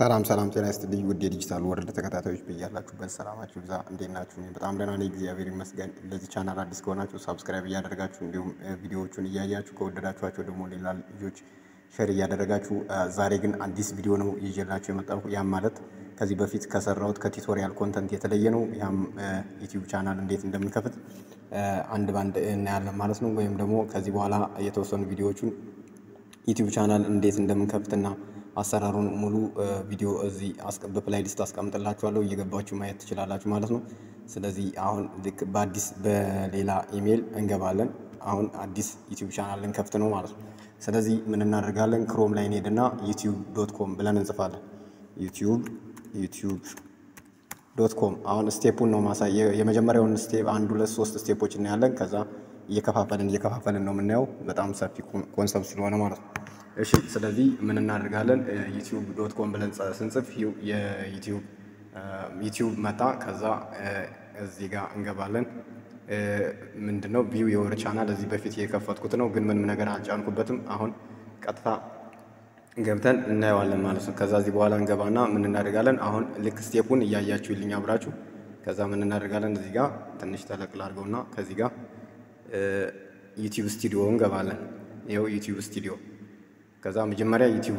ሰላም ሰላም ጤና ይስጥልኝ ውድ የዲጂታል ወርልድ ተከታታዮች በያላችሁበት ሰላማችሁ ብዛ። እንዴት ናችሁ? እኔ በጣም ደህና ነኝ፣ እግዚአብሔር ይመስገን። ለዚህ ቻናል አዲስ ከሆናችሁ ሳብስክራይብ እያደረጋችሁ እንዲሁም ቪዲዮዎቹን እያያችሁ ከወደዳችኋቸው ደግሞ ሌላ ልጆች ሸር እያደረጋችሁ ዛሬ ግን አዲስ ቪዲዮ ነው ይዤላችሁ የመጣሁ። ያም ማለት ከዚህ በፊት ከሰራሁት ከቱቶሪያል ኮንተንት የተለየ ነው። ያም ዩቲዩብ ቻናል እንዴት እንደምንከፍት አንድ ባንድ እናያለን ማለት ነው። ወይም ደግሞ ከዚህ በኋላ የተወሰኑ ቪዲዮዎቹን ዩቲዩብ ቻናል እንዴት እንደምንከፍትና አሰራሩን ሙሉ ቪዲዮ እዚህ በፕላይሊስት አስቀምጥላችኋለሁ እየገባችሁ ማየት ትችላላችሁ ማለት ነው። ስለዚህ አሁን ልክ በአዲስ በሌላ ኢሜይል እንገባለን። አሁን አዲስ ዩቲዩብ ቻናል ልንከፍት ነው ማለት ነው። ስለዚህ ምን እናደርጋለን? ክሮም ላይ እንሄድና ዩቲዩብ ዶት ኮም ብለን እንጽፋለን። ዩቲዩብ ዩቲዩብ ዶት ኮም አሁን ስቴፑን ነው ማሳየ የመጀመሪያውን ስቴፕ አንድ ሁለት ሶስት ስቴፖች እናያለን። ከዛ እየከፋፈልን እየከፋፈልን ነው የምናየው። በጣም ሰፊ ኮንሰፕት ስለሆነ ማለት ነው። እሺ ስለዚህ ምን እናደርጋለን? ዩቲዩብ ዶት ኮም ብለን ስንጽፍ የዩቲዩብ ዩቲዩብ መጣ። ከዛ እዚህ ጋር እንገባለን። ምንድነው ቪው የወር ቻናል እዚህ በፊት የከፈትኩት ነው፣ ግን ምንም ነገር አልጫንኩበትም። አሁን ቀጥታ ገብተን እናየዋለን ማለት ነው። ከዛ እዚህ በኋላ እንገባና ምን እናደርጋለን? አሁን ልክ ስቴፑን እያያችሁልኝ አብራችሁ። ከዛ ምን እናደርጋለን? እዚህ ጋር ትንሽ ተለቅላ አድርገውና ከዚህ ጋር ዩቲዩብ ስቱዲዮ እንገባለን። ይኸው ዩቲዩብ ስቱዲዮ ከዛ መጀመሪያ ዩቲዩብ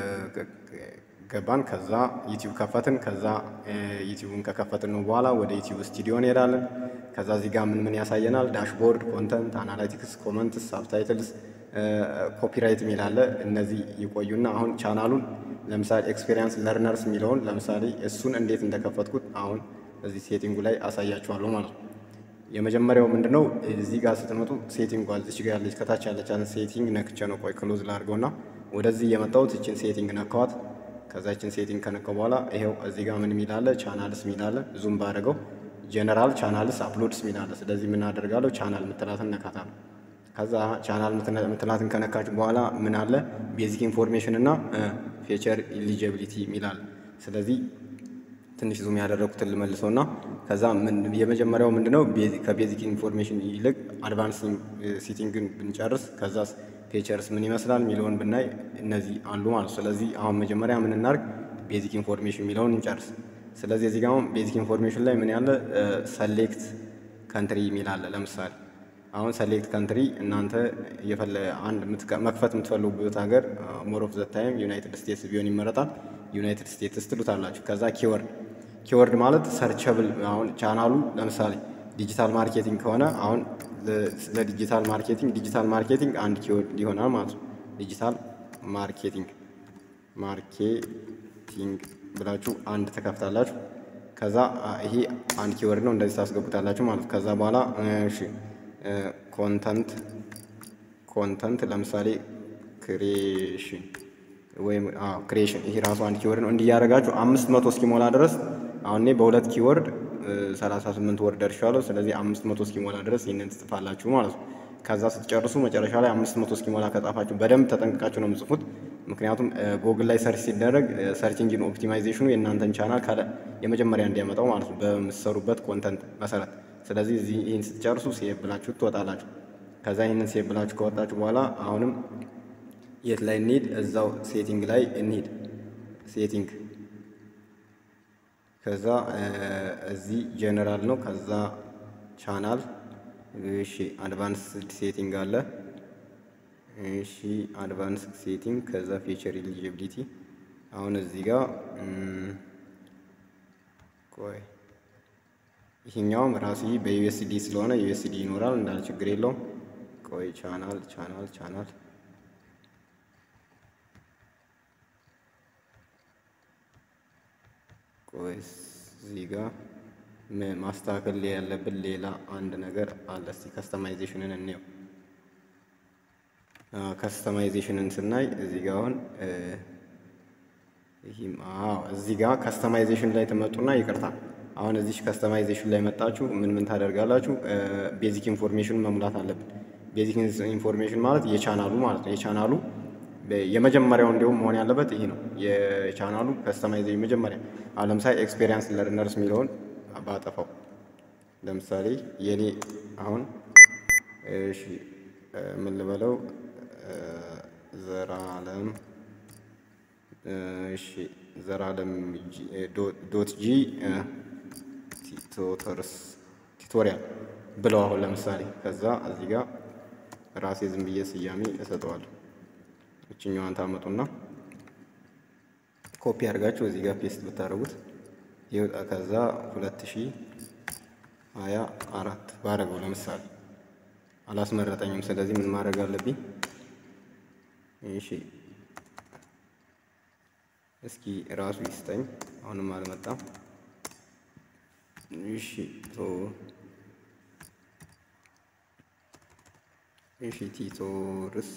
ገባን። ከዛ ዩቲዩብ ከፈትን። ከዛ ዩቲዩብን ከከፈትን ነው በኋላ ወደ ዩቲዩብ ስቱዲዮ እንሄዳለን። ከዛ እዚህ ጋር ምን ምን ያሳየናል? ዳሽቦርድ፣ ኮንተንት፣ አናላይቲክስ፣ ኮመንትስ፣ ሳብታይትልስ፣ ኮፒራይት የሚል አለ። እነዚህ ይቆዩና አሁን ቻናሉን ለምሳሌ ኤክስፔሪንስ ለርነርስ የሚለውን ለምሳሌ እሱን እንዴት እንደከፈትኩት አሁን እዚህ ሴቲንጉ ላይ አሳያችኋለሁ ማለት ነው። የመጀመሪያው ምንድነው እዚህ ጋር ስትመጡ ሴቲንግ እዚች ጋር ያለች ከታች ያለች ሴቲንግ ነክቼ ነው። ቆይ ክሎዝ ላድርገውና ወደዚህ የመጣሁት እችን ሴቲንግ ነካዋት። ከዛ እችን ሴቲንግ ከነካው በኋላ ይሄው እዚህ ጋር ምን የሚላለ ቻናልስ የሚላለ ዙም ባደረገው ጀነራል ቻናልስ አፕሎድስ የሚላለ። ስለዚህ ምን አደርጋለሁ ቻናል ምትላትን ነካታለሁ። ከዛ ቻናል ምትላትን ከነካችሁ በኋላ ምን አለ ቤዚክ ኢንፎርሜሽን እና ፌቸር ኢሊጂቢሊቲ የሚላለ። ስለዚህ ትንሽ ዙም ያደረኩትን ልመልሰውና ከዛ የመጀመሪያው ምንድነው ከቤዚክ ኢንፎርሜሽን ይልቅ አድቫንስ ሴቲንግን ብንጨርስ ከዛ ፌቸርስ ምን ይመስላል የሚለውን ብናይ እነዚህ አሉ ማለት። ስለዚህ አሁን መጀመሪያ ምን እናርግ ቤዚክ ኢንፎርሜሽን የሚለውን እንጨርስ። ስለዚህ እዚህ ጋር አሁን ቤዚክ ኢንፎርሜሽን ላይ ምን ያለ ሰሌክት ከንትሪ የሚል አለ። ለምሳሌ አሁን ሰሌክት ከንትሪ እናንተ የፈለ አንድ መክፈት የምትፈልጉበት ሀገር ሞር ኦፍ ዘ ታይም ዩናይትድ ስቴትስ ቢሆን ይመረጣል። ዩናይትድ ስቴትስ ትሉታላችሁ። ከዛ ኪወርድ ኪወርድ ማለት ሰርቸብል አሁን ቻናሉ ለምሳሌ ዲጂታል ማርኬቲንግ ከሆነ አሁን ለዲጂታል ማርኬቲንግ ዲጂታል ማርኬቲንግ አንድ ኪወርድ ይሆናል ማለት ነው። ዲጂታል ማርኬቲንግ ማርኬቲንግ ብላችሁ አንድ ተከፍታላችሁ። ከዛ ይሄ አንድ ኪወርድ ነው፣ እንደዚህ ታስገቡታላችሁ ማለት ከዛ በኋላ እሺ ኮንተንት ኮንተንት ለምሳሌ ክሬሽን ወይም ክሬሽን ይሄ ራሱ አንድ ኪወርድ ነው። እንዲያደርጋችሁ አምስት መቶ እስኪሞላ ድረስ አሁን እኔ በሁለት ኪወርድ 38 ወርድ ደርሻለሁ። ስለዚህ አምስት መቶ እስኪሞላ ድረስ ይህንን ትጽፋላችሁ ማለት ነው። ከዛ ስትጨርሱ መጨረሻ ላይ አምስት መቶ እስኪሞላ ከጻፋችሁ በደንብ ተጠንቅቃችሁ ነው የምጽፉት። ምክንያቱም ጎግል ላይ ሰርች ሲደረግ ሰርች ኢንጂን ኦፕቲማይዜሽኑ የእናንተን ቻናል ካለ የመጀመሪያ እንዲያመጣው ማለት ነው በምትሰሩበት ኮንተንት መሰረት። ስለዚህ እዚህ ይህን ስትጨርሱ ሴቭ ብላችሁ ትወጣላችሁ። ከዛ ይህንን ሴቭ ብላችሁ ከወጣችሁ በኋላ አሁንም የት ላይ እንሂድ? እዛው ሴቲንግ ላይ እንሂድ። ሴቲንግ ከዛ እዚህ ጀነራል ነው። ከዛ ቻናል እሺ፣ አድቫንስ ሴቲንግ አለ። እሺ፣ አድቫንስ ሴቲንግ ከዛ ፌቸር ኢሊጂቢሊቲ። አሁን እዚህ ጋር ቆይ፣ ይሄኛውም ራሱ በዩኤስዲ ስለሆነ ዩኤስዲ ይኖራል እንዳለ ችግር የለውም። ቆይ ቻናል ቻናል ቻናል ቆይ እዚህ ጋር ማስተካከል ያለብን ሌላ አንድ ነገር አለ። እስቲ ከስተማይዜሽንን እንየው። ከስተማይዜሽንን ስናይ እዚህ ጋር አሁን ይህም አዎ፣ እዚህ ጋር ከስተማይዜሽን ላይ ትመጡና ይቅርታ፣ አሁን እዚህ ከስተማይዜሽን ላይ መጣችሁ ምን ምን ታደርጋላችሁ? ቤዚክ ኢንፎርሜሽን መሙላት አለብን። ቤዚክ ኢንፎርሜሽን ማለት የቻናሉ ማለት ነው። የቻናሉ የመጀመሪያው እንዲሁም መሆን ያለበት ይሄ ነው። የቻናሉ ከስተማይዜሽን መጀመሪያ አሁን ለምሳሌ ኤክስፔሪንስ ለርነርስ የሚለውን ባጠፋው ለምሳሌ የኔ አሁን እሺ ምን ልበለው ዘራለም እሺ ዘላለም ዶት ጂ ቲቶተርስ ቲቶሪያል ብለው አሁን ለምሳሌ ከዛ እዚህ ጋር ራሴ ዝም ብዬ ስያሜ እሰጠዋለሁ። እችኛዋን ታመጡና ኮፒ አድርጋችሁ እዚህ ጋር ፔስት ብታደርጉት ይወጣ። ከዛ ሁለት ሺህ ሀያ አራት ባደረገው ለምሳሌ አላስመረጠኝም። ስለዚህ ምን ማድረግ አለብኝ? እሺ እስኪ ራሱ ይስጠኝ። አሁንም አልመጣም። እሺ ቶ እሺ ቲቶርስ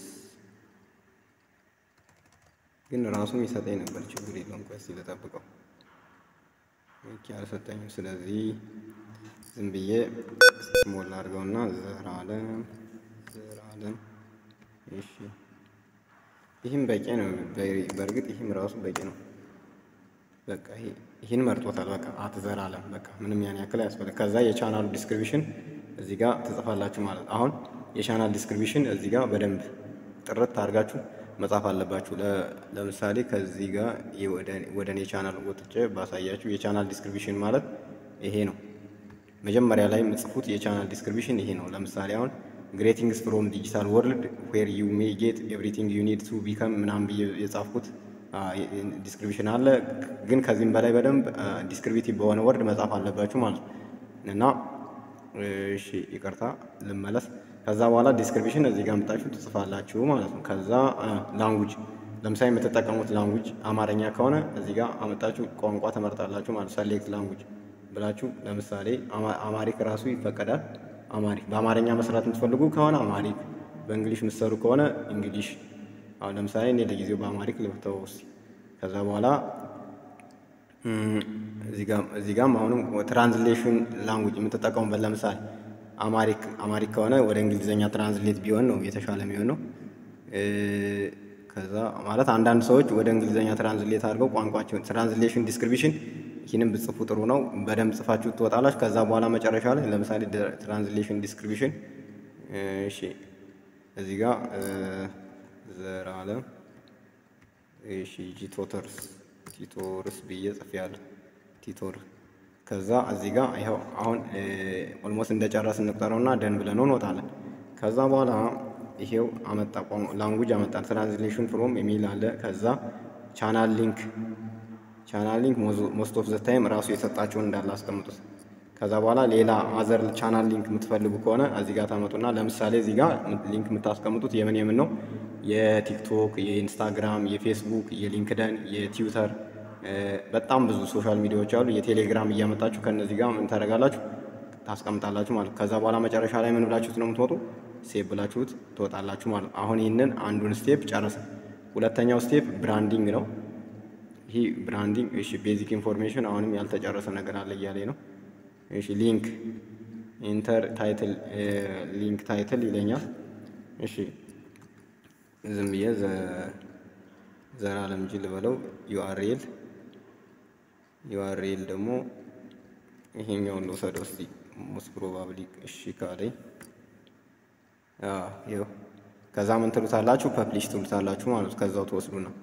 ግን ራሱም ይሰጠኝ ነበር። ችግር የለውም። ቆይ እስኪ ልጠብቀው። ኦኬ አልሰጠኝም። ስለዚህ ዝም ብዬ ስሞላ አድርገውና ዘላለም ዘላለም እሺ ይህም በቂ ነው። በእርግጥ ይህም ራሱ በቂ ነው። በቃ ይህን መርጦታል። በቃ አትዘላለም በቃ ምንም ያን ያክል አያስፈልግ። ከዛ የቻናሉ ዲስክሪፕሽን እዚህ ጋር ትጽፋላችሁ ማለት አሁን የቻናል ዲስክሪፕሽን እዚህ ጋር በደንብ ጥርት አድርጋችሁ መጻፍ አለባችሁ። ለምሳሌ ከዚህ ጋር ወደ እኔ ቻናል ወጥቼ ባሳያችሁ የቻናል ዲስክሪፕሽን ማለት ይሄ ነው። መጀመሪያ ላይ የምጽፉት የቻናል ዲስክሪፕሽን ይሄ ነው። ለምሳሌ አሁን ግሬቲንግስ ፍሮም ዲጂታል ወርልድ ዌር ዩ ሜይ ጌት ኤቭሪቲንግ ዩ ኒድ ቱ ቢከም ምናምን ብዬ የጻፍኩት ዲስክሪፕሽን አለ። ግን ከዚህም በላይ በደንብ ዲስክሪፕቲቭ በሆነ ወርድ መጻፍ አለባችሁ ማለት ነው እና እሺ ይቅርታ ልመለስ። ከዛ በኋላ ዲስክሪፕሽን እዚህ ጋር አምጣችሁ ትጽፋላችሁ ማለት ነው። ከዛ ላንጉጅ ለምሳሌ የምትጠቀሙት ላንጉጅ አማርኛ ከሆነ እዚህ ጋር አመጣችሁ ቋንቋ ተመርጣላችሁ ማለት ሰሌክት ላንጉጅ ብላችሁ ለምሳሌ አማሪክ ራሱ ይፈቀዳል። አማሪክ በአማርኛ መስራት የምትፈልጉ ከሆነ አማሪክ፣ በእንግሊሽ የምትሰሩ ከሆነ እንግሊሽ። አሁን ለምሳሌ እኔ ለጊዜው በአማሪክ ልብተው ውስጥ ከዛ በኋላ እዚህ ጋም አሁንም ትራንስሌሽን ላንጉጅ የምትጠቀሙበት ለምሳሌ አማሪክ አማሪክ ከሆነ ወደ እንግሊዝኛ ትራንስሌት ቢሆን ነው የተሻለ የሚሆነው። ከዛ ማለት አንዳንድ ሰዎች ወደ እንግሊዝኛ ትራንስሌት አድርገው ቋንቋቸውን ትራንስሌሽን ዲስክሪፕሽን ይህንም ብጽፉ ጥሩ ነው። በደንብ ጽፋችሁ ትወጣላችሁ። ከዛ በኋላ መጨረሻ ላይ ለምሳሌ ትራንስሌሽን ዲስክሪፕሽን እሺ፣ እዚህ ጋር ዘላለም እሺ፣ ጂቶተርስ ቲቶርስ ብዬ ጽፌያለሁ። ቲቶር ከዛ እዚህ ጋር ይኸው አሁን ኦልሞስት እንደጨረስ እንቁጠረውና ደን ብለን እንወጣለን። ከዛ በኋላ ይሄው አመጣ ላንጉጅ አመጣ ትራንስሌሽን ፍሮም የሚል አለ። ከዛ ቻናል ሊንክ ቻናል ሊንክ ሞስት ኦፍ ዘ ታይም ራሱ የሰጣችሁን እንዳለ አስቀምጡት። ከዛ በኋላ ሌላ አዘር ቻናል ሊንክ የምትፈልጉ ከሆነ እዚህ ጋር ታመጡና ለምሳሌ እዚህ ጋር ሊንክ የምታስቀምጡት የምን የምን ነው? የቲክቶክ፣ የኢንስታግራም፣ የፌስቡክ፣ የሊንክደን፣ የትዊተር በጣም ብዙ ሶሻል ሚዲያዎች አሉ። የቴሌግራም እያመጣችሁ ከእነዚህ ጋር ምን ታደርጋላችሁ ታስቀምጣላችሁ ማለት። ከዛ በኋላ መጨረሻ ላይ ምን ብላችሁት ነው የምትወጡ? ሴቭ ብላችሁት ትወጣላችሁ ማለት። አሁን ይህንን አንዱን ስቴፕ ጨረሰ። ሁለተኛው ስቴፕ ብራንዲንግ ነው። ይህ ብራንዲንግ እሺ፣ ቤዚክ ኢንፎርሜሽን አሁንም ያልተጨረሰ ነገር አለ እያለኝ ነው። እሺ፣ ሊንክ ኢንተር ታይትል ሊንክ ታይትል ይለኛል። እሺ፣ ዝም ብዬ ዘላለም እንጂ ልበለው። ዩአርኤል ዩአርኤል ደግሞ ይሄኛውን ልውሰደው እስቲ ሞስት ፕሮባብሊ እሺ ካለኝ ይኸው ከዛ ምን ትሉታላችሁ? ፐብሊሽ ትሉታላችሁ ማለት ከዛው ትወስዱ ነው።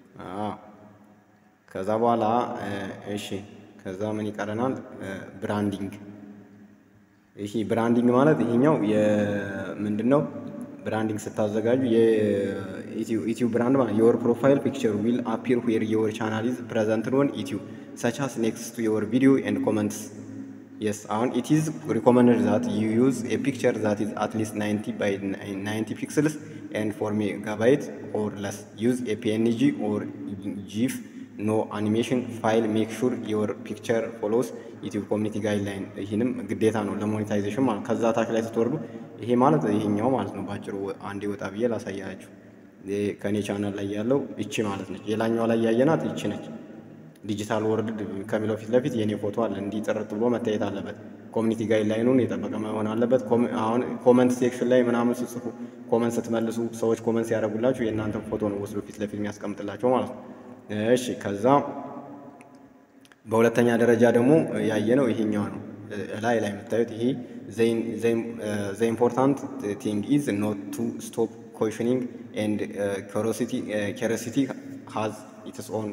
ከዛ በኋላ እሺ ከዛ ምን ይቀረናል? ብራንዲንግ። ይሄ ብራንዲንግ ማለት ይሄኛው ምንድን ነው? ብራንዲንግ ስታዘጋጁ የዩቲዩብ ብራንድ ማለት የወር ፕሮፋይል ፒክቸር ዊል አፒር ዌር የወር ቻናል ኢዝ ፕሬዘንትድ ኦን ዩቲዩብ ሰች አስ ኔክስት ቱ የወር ቪዲዮ ኤንድ ኮመንትስ የስ አሁን ኢት ኢዝ ሪኮመንድድ ዛት ዩ ዩዝ ኤ ፒክቸር ዛት ኢዝ አትሊስት 90 ባይ 90 ፒክስልስ ኤንድ ፎር ሜጋባይት ኦር ለስ ዩዝ ኤ ፒኤንጂ ኦር ጂፍ ኖ አኒሜሽን ፋይል ሜክ ሹር የወር ፒክቸር ፎሎስ ዩቲዩብ ኮሚኒቲ ጋይድላይን። ይህንም ግዴታ ነው ለሞኔታይዜሽን ማለት ከዛ ታች ላይ ስትወርዱ ይሄ ማለት ይሄኛው ማለት ነው። ባጭሩ አንዴ ወጣ ብዬ ላሳያችሁ። ከኔ ቻናል ላይ ያለው ይቺ ማለት ነች። ሌላኛዋ ላይ ያየናት ይቺ ነች። ዲጂታል ወርልድ ከሚለው ፊት ለፊት የኔ ፎቶ አለ። እንዲህ ጥርት ብሎ መታየት አለበት። ኮሚኒቲ ጋይድላይኑን የጠበቀ መሆን አለበት። አሁን ኮመንት ሴክሽን ላይ ምናምን ስጽፉ ኮመንት ስትመልሱ ሰዎች ኮመንት ሲያደርጉላችሁ የእናንተን ፎቶ ነው ወስዶ ፊት ለፊት የሚያስቀምጥላቸው ማለት ነው። እሺ ከዛ በሁለተኛ ደረጃ ደግሞ ያየነው ይሄኛው ነው። ላይ ላይ የምታዩት ይሄ ዘ ኢምፖርታንት ቲንግ ኢዝ ኖት ቱ ስቶፕ ኮሽኒንግ ኤንድ ኪሪሲቲ ሃዝ ኢትስ ኦን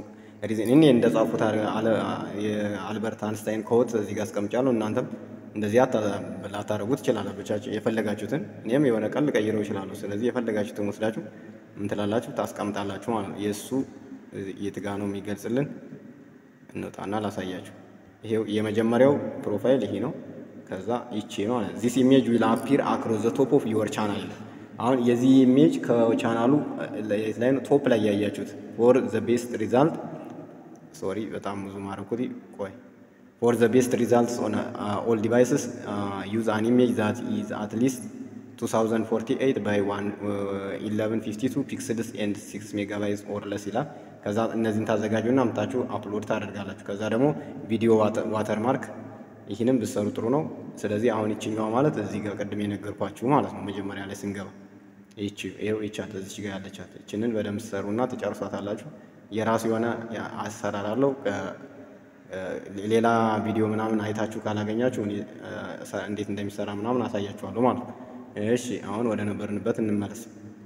ሪዝን እኔ እንደጻፉት የአልበርት አንስታይን ኮት እዚህ ጋር አስቀምጫለሁ። እናንተም እንደዚህ ላታደርጉ ትችላላችሁ የፈለጋችሁትን። እኔም የሆነ ቀን ልቀይረው ይችላለሁ። ስለዚህ የፈለጋችሁትን ወስዳችሁ ምን ትላላችሁ ታስቀምጣላችሁ ማለት ነው። የእሱ የት ጋ ነው የሚገልጽልን? እንውጣና ላሳያችሁ። ይሄው የመጀመሪያው ፕሮፋይል ይሄ ነው። ከዛ ይቺ ነው ማለት ዚስ ኢሜጅ ዊል አፒር አክሮስ ዘ ቶፕ ኦፍ ዩር ቻናል። አሁን የዚህ ኢሜጅ ከቻናሉ ላይ ነው ቶፕ ላይ ያያችሁት ፎር ዘ ቤስት ሪዛልት ሶሪ በጣም ብዙ ማረኩት። ቆይ ፎር ዘ ቤስት ሪዛልትስ ኦን ኦል ዲቫይስስ ዩዝ አን ኢሜጅ ዛት ኢዝ አት ሊስት 2048 ባይ 1152 ፒክስልስ ኤንድ 6 ሜጋባይትስ ኦር ለስ ይላል። ከዛ እነዚህን ታዘጋጁና አምጣችሁ አፕሎድ ታደርጋላችሁ። ከዛ ደግሞ ቪዲዮ ዋተርማርክ ይህንም ብትሰሩ ጥሩ ነው። ስለዚህ አሁን ይችኛዋ ማለት እዚህ ጋር ቅድም የነገርኳችሁ ማለት ነው። መጀመሪያ ላይ ስንገባ ይቺ ይኸው ይቻት እዚች ጋር ያለቻት ይችንን በደንብ ትሰሩና ትጨርሷታላችሁ። የራሱ የሆነ አሰራር አለው። ሌላ ቪዲዮ ምናምን አይታችሁ ካላገኛችሁ እንዴት እንደሚሰራ ምናምን አሳያችኋለሁ ማለት ነው። እሺ አሁን ወደ ነበርንበት እንመለስ።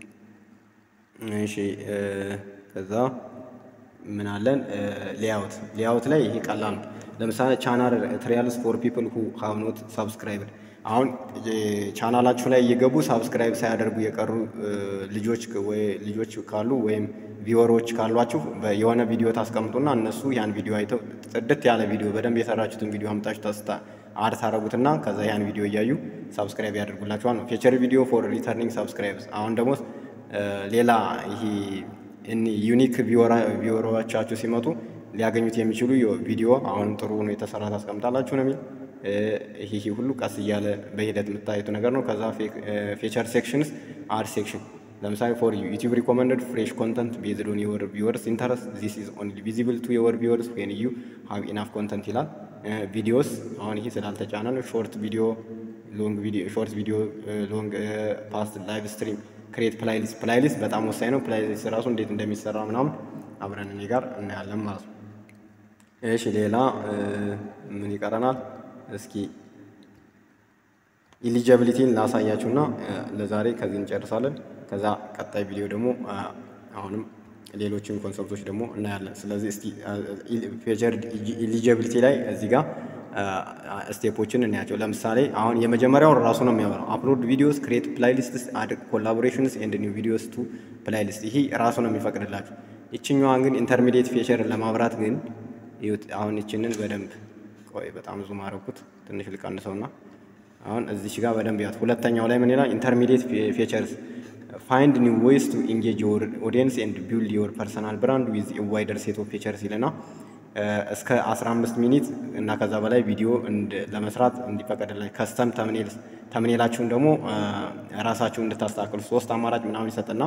እሺ ከዛ ምን አለን? ሌያውት ሌያውት ላይ ይሄ ቀላል ነው። ለምሳሌ ቻናል ትሪያልስ ፎር ፒፕል ሁ ሃቭ ኖት ሳብስክራይብድ አሁን ቻናላችሁ ላይ እየገቡ ሳብስክራይብ ሳያደርጉ የቀሩ ልጆች ወይ ልጆች ካሉ ወይም ቪወሮች ካሏችሁ የሆነ ቪዲዮ ታስቀምጡና እነሱ ያን ቪዲዮ አይተው ጥድት ያለ ቪዲዮ በደንብ የሰራችሁትን ቪዲዮ አምጣችሁ ተስታ አድ ታደረጉትና ከዛ ያን ቪዲዮ እያዩ ሳብስክራይብ ያደርጉላችኋል ነው። ፊቸር ቪዲዮ ፎር ሪተርኒንግ ሳብስክራይብስ አሁን ደግሞ ሌላ ይሄ ዩኒክ ቪወሮቻችሁ ሲመጡ ሊያገኙት የሚችሉ ቪዲዮ አሁንም ጥሩ ነው የተሰራ ታስቀምጣላችሁ ነው የሚል ይሄ ሁሉ ቀስ እያለ በሂደት የምታዩት ነገር ነው። ከዛ ፌቸር ሴክሽንስ አድ ሴክሽን ለምሳሌ ፎር ዩቲዩብ ሪኮመንደድ ፍሬሽ ኮንተንት ቤዝድ ኦን ዮር ቪወርስ ኢንተረስት ዚስ ኢዝ ኦንሊ ቪዚብል ቱ ዮር ቪወርስ ዌን ዩ ሃቭ ኢናፍ ኮንተንት ይላል። ቪዲዮስ አሁን ይሄ ስላልተጫነ ነው። ሾርት ቪዲዮ፣ ሎንግ ቪዲዮ፣ ሾርት ቪዲዮ፣ ሎንግ ፓስት ላይቭ ስትሪም ክሬት ፕላይሊስት ፕላይሊስት በጣም ወሳኝ ነው። ፕላይሊስት ራሱ እንዴት እንደሚሰራ ምናምን አብረን እኔ ጋር እናያለን ማለት ነው። እሺ ሌላ ምን ይቀረናል? እስኪ ኢሊጀብሊቲን ላሳያችሁና ለዛሬ ከዚህ እንጨርሳለን። ከዛ ቀጣይ ቪዲዮ ደግሞ አሁንም ሌሎችን ኮንሰፕቶች ደግሞ እናያለን። ስለዚህ እስቲ ፌቸር ኢሊጀብሊቲ ላይ እዚህ ጋር ስቴፖችን እናያቸው። ለምሳሌ አሁን የመጀመሪያው ራሱ ነው የሚያወራው አፕሎድ ቪዲዮስ ክሬት ፕላይሊስትስ አድ ኮላቦሬሽንስ ኤንድ ኒው ቪዲዮስ ቱ ፕላይሊስት። ይሄ ራሱ ነው የሚፈቅድላችሁ። ይችኛዋን ግን ኢንተርሚዲየት ፌቸርን ለማብራት ግን አሁን ይችንን በደንብ ቆይ በጣም ብዙ ማረኩት ትንሽ ልቀንሰውና አሁን እዚች ጋር በደንብ ያት ሁለተኛው ላይ ምን ይላል? ኢንተርሚዲየት ፌቸርስ ፋይንድ ኒው ዌይስ ቱ ኢንጌጅ ዮር ኦዲየንስ ኤንድ ቢልድ ዮር ፐርሰናል ብራንድ ዊዝ ዋይደር ሴት ኦፍ ፌቸርስ ይልና እስከ 15 ሚኒት እና ከዛ በላይ ቪዲዮ ለመስራት እንዲፈቀድላችሁ ከስተም ተምኔላችሁን ደግሞ ራሳችሁ እንድታስተካክሉ ሶስት አማራጭ ምናምን ይሰጥና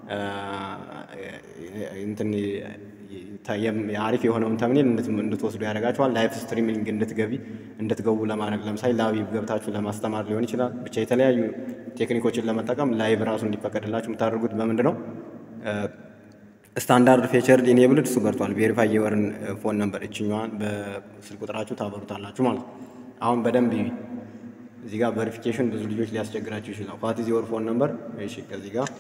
እንትን አሪፍ የሆነውን ተምኔል እንድትወስዱ ያደርጋችኋል። ላይፍ ስትሪሚንግ እንድትገቢ እንድትገቡ ለማድረግ ለምሳሌ ላይቭ ገብታችሁ ለማስተማር ሊሆን ይችላል። ብቻ የተለያዩ ቴክኒኮችን ለመጠቀም ላይቭ ራሱ እንዲፈቀድላችሁ የምታደርጉት በምንድን ነው? ስታንዳርድ ፌቸር ኢኔብልድ እሱ በርቷል። ቬሪፋይ የወርን ፎን ነምበር እችኛዋን በስልክ ቁጥራችሁ ታበሩታላችሁ ማለት ነው። አሁን በደንብ እዚህ ጋር ቬሪፊኬሽን ብዙ ልጆች ሊያስቸግራችሁ ይችላል። ዋት ኢዝ ዮር ፎን ነምበር? እሺ ከዚህ ጋር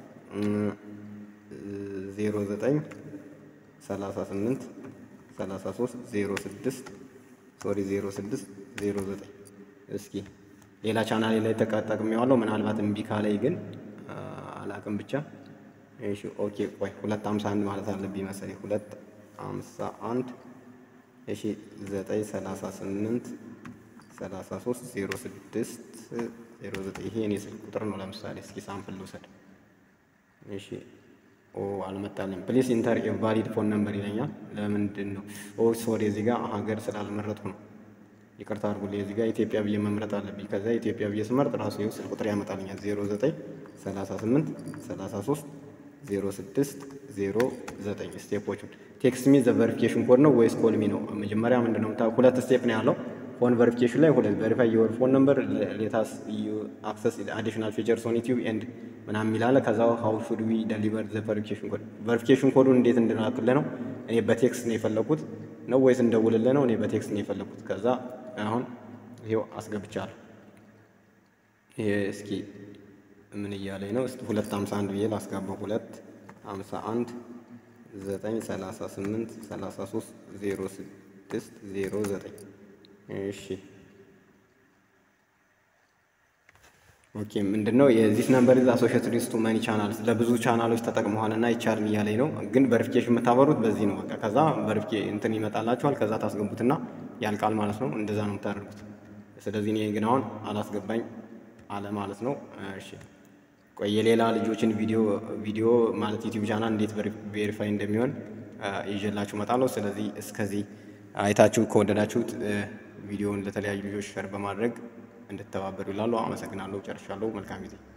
ዜሮ ዘጠኝ ሰላሳ ስምንት ሰላሳ ሶስት ዜሮ ስድስት ሶሪ ዜሮ ስድስት ዜሮ ዘጠኝ እስኪ ሌላ ቻናሌ ላይ ተጠቅሜዋለሁ። ምናልባት እምቢ ካለኝ ግን አላቅም ብቻ እሺ ኦኬ ቆይ ሁለት ሀምሳ አንድ ማለት አለብኝ መሰለኝ ሁለት ሀምሳ አንድ እሺ ዘጠኝ ሰላሳ ስምንት ሰላሳ ሶስት ዜሮ ስድስት ዜሮ ዘጠኝ ይሄ እኔ ስልክ ቁጥር ነው። ለምሳሌ እስኪ ሳምፕል ልውሰድ። እሺ ኦ አልመጣልኝ። ፕሊስ ኢንተር ኤ ቫሊድ ፎን ነምበር ይለኛል። ለምንድን ነው? ኦ ሶሪ እዚህ ጋር ሀገር ስላልመረጥኩ ነው። ይቅርታ አድርጉልኝ። እዚህ ጋር ኢትዮጵያ ብዬ መምረጥ አለብኝ። ከዛ ኢትዮጵያ ብዬ ስመርጥ ራሱ ይኸው ስልክ ቁጥር ያመጣልኛል። 09 38 33 06 09 ስቴፖቹን ቴክስት ሚ ዘ ቨሪፊኬሽን ኮድ ነው ወይስ ኮል ሚ ነው? መጀመሪያ ምንድን ነው ሁለት ስቴፕ ነው ያለው። ፎን ቨሪፊኬሽን ላይ ሁለት ቨሪፋይ የወር ፎን ነምበር ሌታስ አክሰስ አዲሽናል ፊቸርስ ኦን ዩቲዩብ ኤንድ ምናምን የሚላለ ከዛ ሀው ሹድ ዊ ደሊቨር ዘ ቨሪፊኬሽን ኮድ ቨሪፊኬሽን ኮዱን እንዴት እንድናክልህ ነው። እኔ በቴክስት ነው የፈለኩት ነው ወይስ እንደውልልህ ነው? እኔ በቴክስት ነው የፈለኩት። ከዛ አሁን ይሄው አስገብቻለሁ። ይሄ እስኪ ምን እያለኝ ነው? እስኪ ሁለት ሀምሳ አንድ ብዬ ላስገባው። ሁለት ሀምሳ አንድ ዘጠኝ ሰላሳ ስምንት ሰላሳ ሶስት ዜሮ ስድስት ዜሮ ዘጠኝ እሺ ኦኬ ምንድን ነው የዚስ ነምበር ኢዝ አሶሺየትድ ዊዝ ቱ ማኒ ቻናልስ ለብዙ ቻናሎች ተጠቅመዋል እና ይቻልን እያለኝ ነው። ግን ቨሪፊኬሽን የምታበሩት በዚህ ነው። በቃ ከዛ ቨሪፊኬ እንትን ይመጣላችኋል። ከዛ ታስገቡትና ያልቃል ማለት ነው። እንደዛ ነው የምታደርጉት። ስለዚህ እኔ ግን አሁን አላስገባኝ አለ ማለት ነው። እሺ ቆይ የሌላ ልጆችን ቪዲዮ ቪዲዮ ማለት ዩቲዩብ ቻናል እንዴት ቬሪፋይ እንደሚሆን ይዤላችሁ እመጣለሁ። ስለዚህ እስከዚህ አይታችሁ ከወደዳችሁት ቪዲዮውን ለተለያዩ ልጆች ሸር በማድረግ እንድተባበሩ ይላሉ። አመሰግናለሁ። ጨርሻለሁ። መልካም ጊዜ